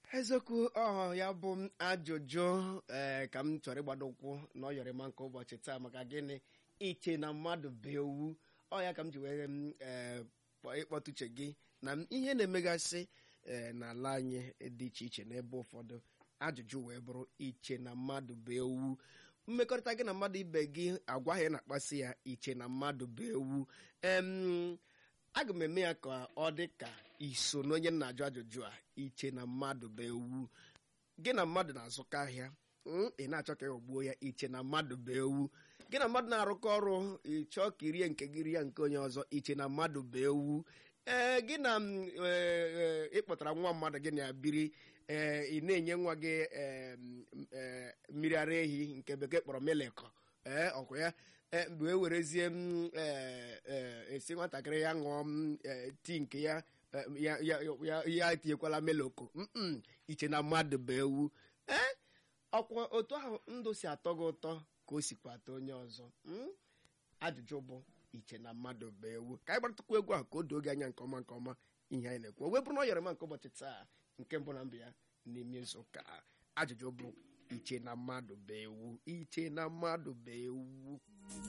eziokwu ọ ya bụ m ajụjụ ee ka m chọrọ ịgbado ụkwụ na ọ yọrọ ma nke ụbọchị taa maka gịnị iche na mmadụ bụ ewu ọ ya ka m ji were m ee ịkpọtụche gị na m ihe na-emegasị ee n'ala anyị dị iche iche n'ebe ụfọdụ ajụjụ wee bụrụ iche na mmadụ bụ ewu mmekọrịta gị na mmadụ ibe gị agwaghị na-akpasị ya iche na mmadụ bụ ewu em aga m eme ya ka ọ dị ka iso na onye m na-ajụ ajụjụ a iche na mmadụ bụ ewu gị na mmadụ na-azụkọ ahịa ị na-achọ ka ịghọgbuo ya iche na mmadụ bụ ewu gị na mmadụ na-arụkọ ọrụ ịchọọ ka irie nke gị rie nke onye ọzọ iche na mmadụ bụ ewu ee gị na ịkpọtara nwa mmadụ gị na ya biri ee ị na-enye nwa gị mmiri ara ehi nke bekee kpọrọ melekọ ee ọkwa ya mgbe e werezie m esi nwatakịrị ya ṅụọ m tii nke ya ya tinyekwala meloko iche na mmadụ bụ ewu ee ọkwa otu ahụ ndụ si atọ gị ụtọ ka o sikwa atọ onye ọzọ ajụjụ bụ iche na mmadụ bụ ewu ka anyị gbaratụkwa egwu ahụ ka o doo gị anya nke ọma nke ọma ihe anyị na-ekwu o wee bụrụ na ọ yọrọ ma nke ụbọchị taa nke mbụ na mbụ ya n'ime izu ụka ajụjụ bụ iche na mmadụ bụ ewu iche na mmadụ bụ ewu